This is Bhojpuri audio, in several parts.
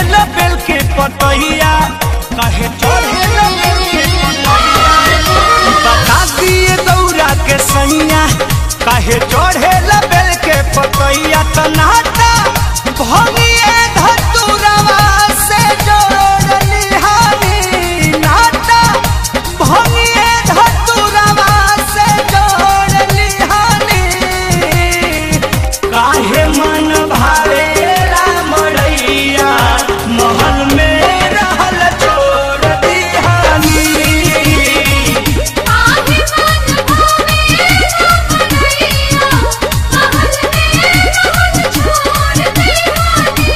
ल बेल के पतैया काहे चढ़े ल बेल के पतैया बता दिए दौरा के सैया काहे चढ़े ल बेल के पतैया त नाटा भंगिए धतुरवा से जोड़ली हानी नाटा भंगिए धतुरवा से जोड़ली हानी काहे मन भारेला मड़ैया महल में रहल छोड़ दिहानी आगे मन भावे रामैया महल में रहल छोड़ दीवानी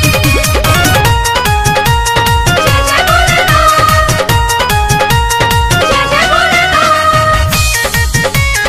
जय जय भोलेनाथ जय जय भोलेनाथ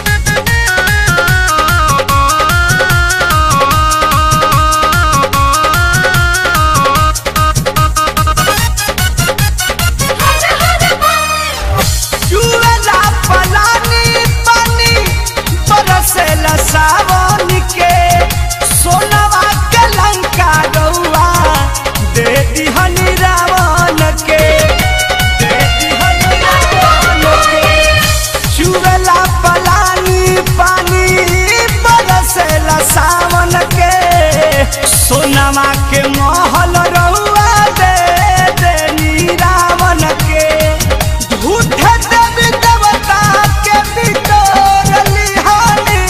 चुएला पलानी पानी बरसेला सावन के सोनवा के लंका गौआ दे दिहनी रावण के दे दिहनी रावण के चुएला पलानी पानी बरसेला सावन के सोनवा के महल रउआ दे देनी रावण के झूठे देवी देवता के बिटोर लिहानी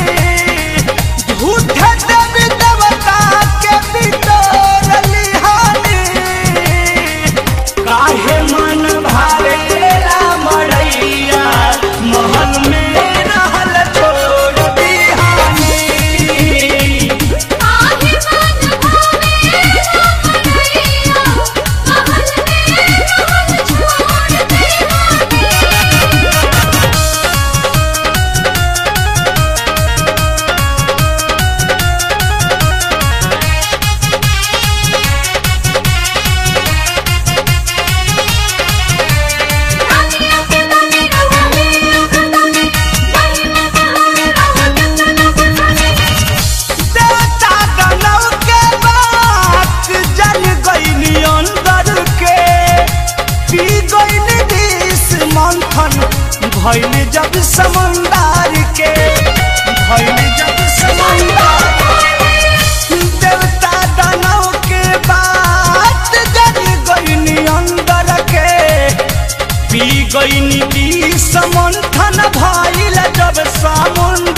झूठे देवी देवता के बिटोर लिहानी काहे मन भारेला मड़ैया महल में रहल छोड़ दिहानी आगे मन भावे रामैया महल में रहल छोड़ दीवानी रानिया के दानी रवानी रवानी दानी दानी रवानी रवानी देवता दानव के बात जल गईनी अंदर के पी गईनी विष मंथन भइल जब समंदर के भइल जब समंदर देवता दानव के बात जल गईनी अंदर के पी गईनी विष मंथन भइल जब समुंदर